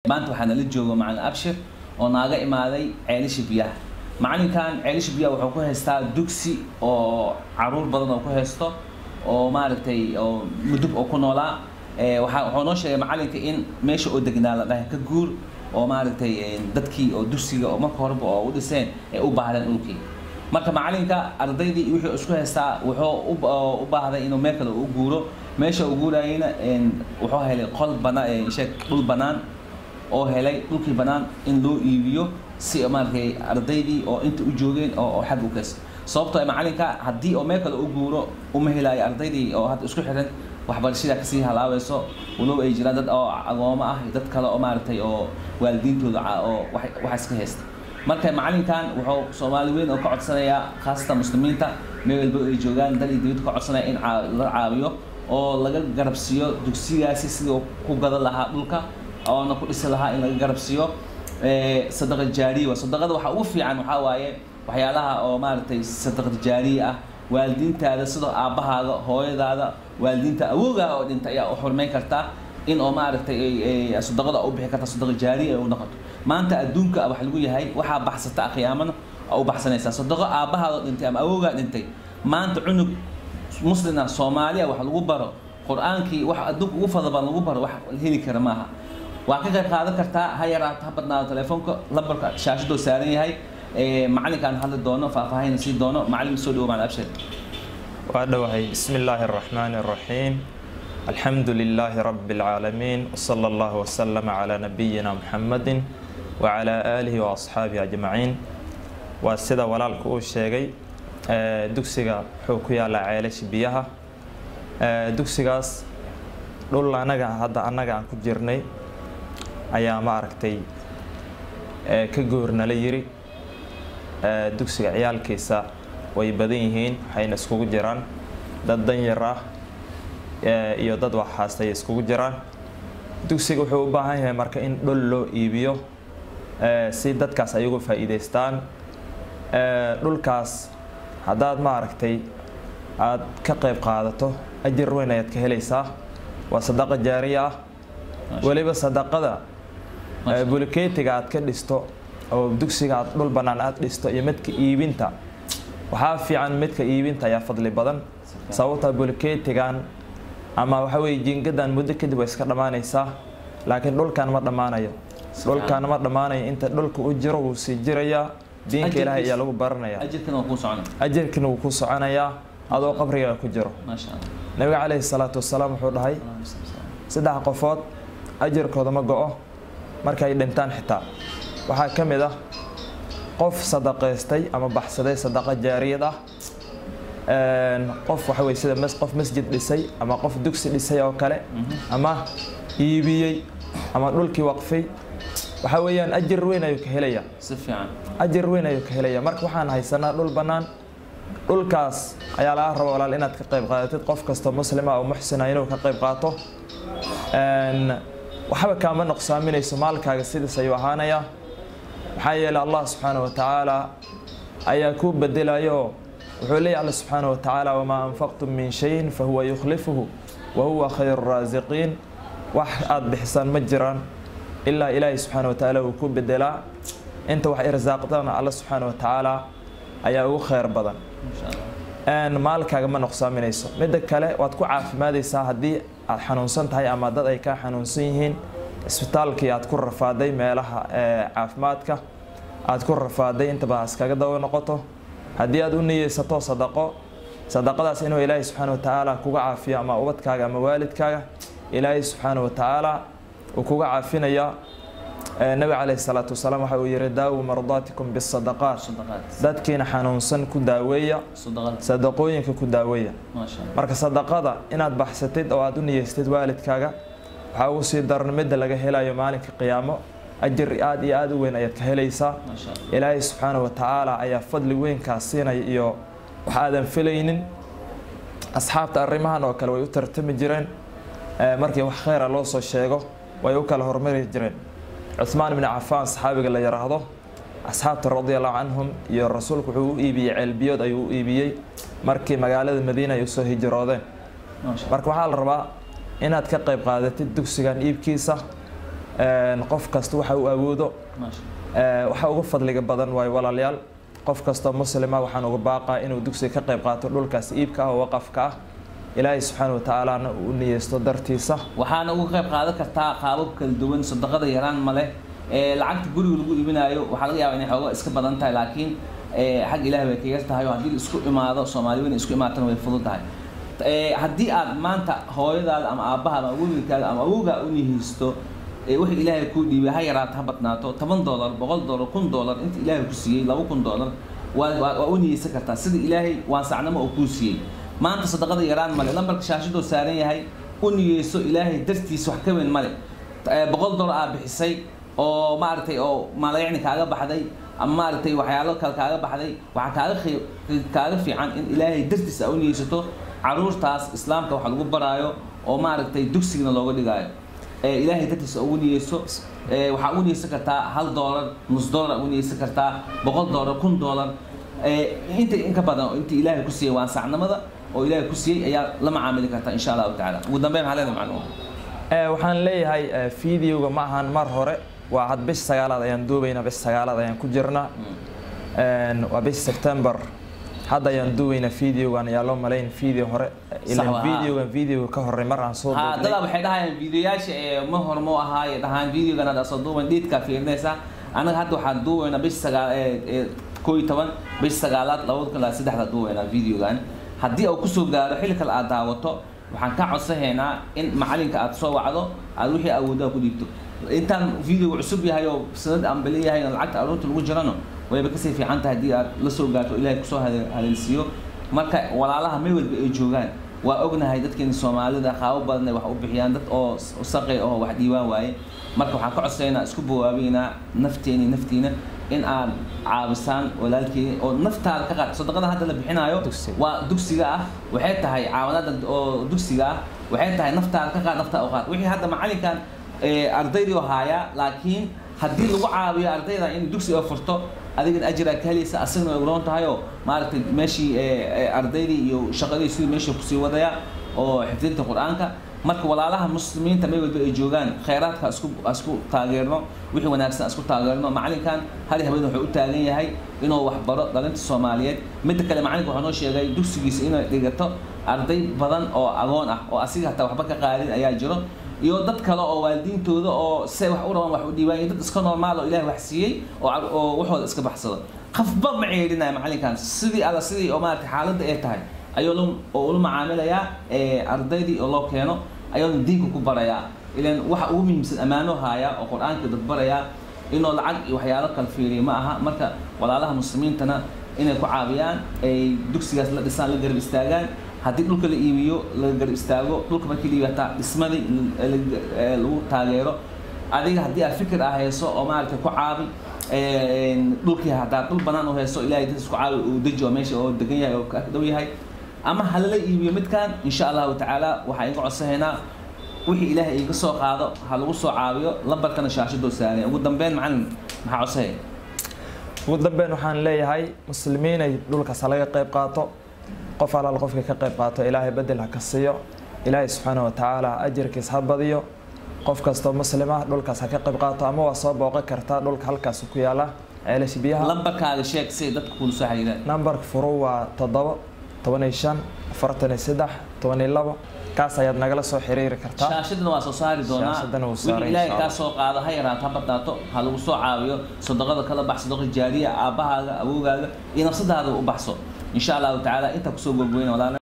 maanta waxaa nala jooga macalin abshir oo naaga imaaday ceelisha biyaha macalinkan ceelisha biyaha wuxuu ku haystaa dugsi oo caruur badan oo ku haysto oo maaragtay oo mudub oo ku noolaa waxaa wuxuu noo sheegay macalinka in meesha oo degnaa la dhahay ka guur oo maaragtay dadkii oo dugsiga oo marka horeba oo u dhiseen ay u baahdeen dhulkii marka macalinka ardaydii wixii isku haystaa wuxuu u baahday inuu meel kale u guuro meesha uu guurayena wuxuu helay qol banaan sheeg dhul banaan oo helay dhulkii banaan in loo iibiyo si maaragtay ardaydii oo inta u joogeen oo xag u kaysa sababtoo macalinka haddii oo meel kale u guuro uma helayo ardaydii oo hadda isku xiran waxbarashada kasii halaaweyso walow ay jiraan dad oo agoomo ah dad kale oo maaragtay oo waalidiintooda oo waxaas ka haysta marka macalinkan wuxuu soomaali weyn oo ka codsanayaa khaasatan muslimiinta meel walba ay joogaan dal iyo dibad ka codsanaya in la caawiyo oo laga garabsiiyo dugsigaasi sidii ku gadan lahaa dhulka oona ku dhisi lahaa in laga garabsiiyo sadaqa jaariya sadaqada waxaa ugu fiican waxaa waaye waxyaalaha oo maaragtay sadaqad jaariya ah waalidiintaada sidoo aabbahaaga hooyadaada waalidiinta awoogaa oo dhintay ayaa u xurmayn kartaa in oo maaragtay sadaqada u bixi karta sadaqa jaariya ay u noqoto maanta adduunka wax lagu yahay waxaa baxsata qiyaamana u baxsanaysaa sadaqo aabbahaada dhintay ama awoogaa dhintay maanta cunug muslina soomaaliya wax lagu baro qur-aankii wax adduunka ugu fadla badan lagu baro wax heli kara maaha waa ka qayb qaadan kartaa ha yaraato ha badnaado telefoonka lambarka shaashadoo saaran yahay macalinkaan hadli doono faahfaahina sii doono macalin soo dhawo macalin abshir waa dhowahay bismi illaahi araxmaani araxiim alxamdu lilaahi rabbi alcaalamiin wsala allahu wasalama calaa nabiyina muxamadin wacalaa aalihi wa asxaabihi ajmaciin waa sida walaalka uu sheegay dugsiga wuxuu ku yaalaa ceelasha biyaha dugsigaas dhul anaga hadda annaga aan ku jirnay ayaa ma aragtay ka goornala yiri dugsiga ciyaalkiisa way badan yihiin waxayna iskugu jiraan dad danyar ah iyo dad waxhaastay iskugu jiraan dugsiga wuxuu u baahan yahay marka in dhul loo iibiyo si dadkaas ayagu faa'iidaystaan dhulkaas haddaad ma aragtay aad ka qayb qaadato ajir weyn ayaad ka helaysaa waa sadaqa jaariya ah weliba sadaqada bulikeetiga aad ka dhisto oo dugsiga aad dhul bannaan aad dhisto iyo midka iibinta waxaa fiican midka iibinta ayaa fadli badan sababta bulikeetigan ama waxa weye jiingadan muddo kadib way iska dhammaanaysaa laakiin dhulkan ma dhammaanayo dhulkan ma dhammaanayo inta dhulka u jiro wuu sii jirayaa diinka ilaahay ayaa lagu baranayaa ajirkina wuu ku soconayaa adoo qabriga ku jiro nabiga caleyhi salaatu wasalaam wuxuu dhahay saddex qofood ajirkooda ma go-o markay dhintaan xitaa waxaa ka mid ah qof sadaqaystay ama baxsaday sadaqa jaariyad ah qof waxa weye sida qof masjid dhisay ama qof dugsi dhisay oo kale ama iibiyey ama dhulkii waqfay waxaa weeyaan ajir weyn ayuu ka helayaa si fiican ajir weyn ayuu ka helayaa marka waxaan haysanaa dhul bannaan dhulkaas ayaa laga raba walaal inaad ka qayb qaadatid qof kastoo muslima oo muxsina inuu ka qayb qaato waxba kaama nuqsaaminayso maalkaaga sidaas ayuu ahaanayaa maxaa yeelay allah subxaana wa tacaala ayaa kuu bedelayo wuxuu leeyahy alla subxaana wa tacaala wamaa anfaqtum min shayin fahuwa yukhlifuhu wa huwa khayru raasiqiin wax aada bixisaan ma jiraan ilaa ilaahay subxaana wa tacaala uu ku bedelaa inta wax irsaaqdana alla subxaana wa tacaala ayaa ugu khayr badan maalkaaga ma nuqsaaminayso midda kale waad ku caafimaadaysaa haddii aad xanuunsan tahay ama dad ay kaa xanuunsan yihiin isbitaalkii aad ku rafaaday meelaha caafimaadka aad ku rafaaday intaba iskaga daba noqoto haddii aad u niyeysato sadaqo sadaqadaas inuu ilaahay subxaana wa tacaala kuga caafiyo ama ubadkaaga ama waalidkaaga ilaahay subxaana wa tacaala uu kuga caafinaya nabi caleyhi salaatu wasalaam waxa uu yihi daawu mardaatikum bisadaqaat dadkiina xanuunsan ku daaweeya sadaqooyinka ku daaweeya marka sadaqada inaad baxsatid oo aad u niyeystid waalidkaaga waxaa ugu sii daran midda laga helayo maalinka qiyaamo ajir aada iyo aada u weyn ayaad ka helaysaa ilaahay subxaana wa tacaala ayaa fadli weynkaas siinaya iyo wax aadan filaynin asxaabta arrimahan oo kale way u tartami jireen markii wax kheyra loo soo sheego way u kala hormari jireen cuhmaan bni cafaan saxaabiga la yidhaahdo asxaabta radiallahu canhum iyo rasuulku wuxuu u iibiyey ceelbiyood ayuu u iibiyey markii magaalada madiina ay usoo hijiroodeen marka waxaa la rabaa inaad ka qayb qaadatid dugsigan iibkiisa Een, qof kasta waxa uu awoodo maasha Ee, waxa ugu fadliga badan waayo walaalayaal qof kastoo muslima waxaan uga baaqaa inuu dugsiga ka qayb qaato dhulkaas iibka ah oo waqafka ah ilaahay subxaana wa tacaalana uu u niyeysto dartiisa waxaana uga qayb qaadan kartaa qaabab kala duwan sadaqada yaraan ma leh ee lacagta guriga lagu iibinayo waxaa laga yaabaa inay xooga iska badan tahay laakiin ee xag ilaah bay kaga tahay oo haddii la isku imaado soomaali weyn isku imaatana way fudud tahay ee haddii aad maanta hooyadaada ama aabbahaada ama wiilkaaga ama awowgaa u nihiysto ee wixii ilaahay kuu dhiibay ha yaraato ha badnaato toban doolar boqol doolar kun doolar inta ilaahay ku siiyey laba kun doolar waa waa waa u niyeysan kartaa sida ilaahay waasacnimo uu kuu siiyey maanta sadaqada yaraan male lambarka shaashadoo saaran yahay u niyeyso ilaahay dartiisa wax ka weyn male Eh, boqol doolar aa bixisay oo maaragtay oo maalayacni kaaga baxday ama maaragtay waxyaalo kale kaaga baxday waxaa kaaga khii- kaaga fiican in ilaahay dartiisa aa u niyeysato caruurtaas islaamka wax lagu baraayo oo maaragtay dugsigana looga dhigaayo ee ilaahay dartiisa ugu niyeyso ee waxaa ugu niyeysan kartaa hal doolar nus doolar ugu niyeysan kartaa boqol doolar kun doolar ee inta in ka badan oo inta ilaahay ku siiyey waasacnimada oo ilaahay ku siiyey ayaa la macaamili kartaa insha allahu tacaala ugu dambeyn maxaa leedahay macluum Ee, waxaan leeyahay ee, fiidiyowga ma ahan mar hore waa had bish sagaalaad ayaan duubaynaa bish sagaalaad ayaan ku jirnaa Een, waa bish September hadda ayaan duubaynaa fiidiyowgan ayaa loo malayn fiideo hore Sax ilaan waa. fiidiyowgan fiidiyowga ka horey mar aan soo ha duubnay dadaa waxay dhahayaan videoyaasha ee ma hormo ahaaye dhahaan videogan aad soo duuban dhiidkaa fiirinaysa anaga hadda waxaan duubaynaa bish sagaal ee ee koo iyo toban bish sagaalaad labada kun ilaa saddexda duubaynaa videogan haddii uu kusoo gaaro xilli kale aad daawato waxaan ka codsanaynaa in macalinka aad soo wacdo aad wixii awoodaa ku dhiibto intaan videoga cusub yahay oo sanad aan bali yahay oo lacagta aroorta lagu jirano wayba kasii fiican tahay haddii aad la soo gaarto ilaahay kusoo hale- haleelsiiyo marka walaalaha meel walba ay joogaan waa ognahay dadkeeni soomaalida qaabo badan ay wax u bixiyaan dad oo saqay oo wax dhiibaan waaye marka waxaan ka codsaynaa isku bawaabeynaa nafteeni naftiina in aad caabisaan walaalkeeni oo naftaada ka qaad sadaqada hadda la bixinayo Dugsiga. waa dugsiga ah waxay tahay caawanada oo dugsiga ah waxay tahay naftaada ka qaad naftaada u qaad wixii hadda macalinkan ee, ardaydii oo haayaa laakiin haddii lagu caawiyo ardayda in dugsi oo furto adigana ajiraa ka helaysa asagna way uroon tahay oo maaragtay meeshii ee, ee, ardaydii iyo shaqadii sidii meesha kusii wadaya oo xifdinta qur-aanka marka walaalaha muslimiinta meel walba ay joogaan khayraadka isku isku taageerno wixii wanaagsan isku taageerno macalinkan hal habeen wuxuu u taagan yahay inuu wax baro dhalinta soomaaliyeed midda kale macalinka wuxuu noo sheegay dugsigiisa inay dhigato arday badan oo agoon ah oo asiga hataa waxba ka qaadin ayaa jiro iyo dad kale oo waalidiintooda oo se wax u rabaan wax u dhiibaan iyo dad iska normaal oo ilaah wax siiyey oo car- oo waxooda iska baxsado qafba ma ceedhinaya macalinkan sidii alla sidii oo maaragtay xaaladda ay tahay ayuu la oo ula macaamilayaa ee ardaydii oo loo keeno ayuuna diinka ku barayaa ilan waxa ugu muhiimsan ammaano haaya oo qur-aanka dad barayaa inuu lacag iyo waxyaalo kala fiiriya ma aha marka walaalaha muslimiintana inay ku caawiyaan ay dugsigaas la dhisaan la garab istaagaan haddii dhulka la iibiyo la garab istaago dhulka markii la iibiyo hataa dhismadii la- la- ee lagu taageero adiga haddii aad fikir ah hayso oo maaragtay ku caabi een, dhulkii haddaa dhul banaan u hayso ilaahay dadis ku caawi uu deji oo meesha oo degan yahay oo ka dhow yahay ama halala iibiyo midkan insha allahu tacaala waxaa iga codsanaynaa wixii ilaahay iga soo qaado ha lagu soo caawiyo lambarkana shaashadoo saaraya ugu dambeyn macalin maxaa codsanaya ugu dambeyn waxaan leeyahay muslimiinay dhulkaas ha laga qayb qaato qof alaal qofkii ka qayb qaato ilaahay bedel ha ka siiyo ilaahay subxaana wa tacaala ajirkiis ha badiyo qof kastoo muslim ah dhulkaas ha ka qayb qaato ama waa soo booqan kartaa dhulka halkaas ku yaala ceelasha biyaha lambarkaaga sheeg si ay dadka kula soo xiriiraan nambarka furu waa toddoba toban iyo shan afartan iyo saddex toban iyo labo kaas ayaad nagala soo xiriiri kartaa shaashadana waa soo saari doonaa Shaashadana wuu wixii saaray, ilaahay insha kaa Allah. soo qaado ha yaraato ha badnaato ha lagu soo caawiyo sadaqada kala bax sadaqa jaariya aabbahaaga awowgaaga iyo nafsadaada u baxso insha allahu tacaala intaa kusoo gogweyna walaala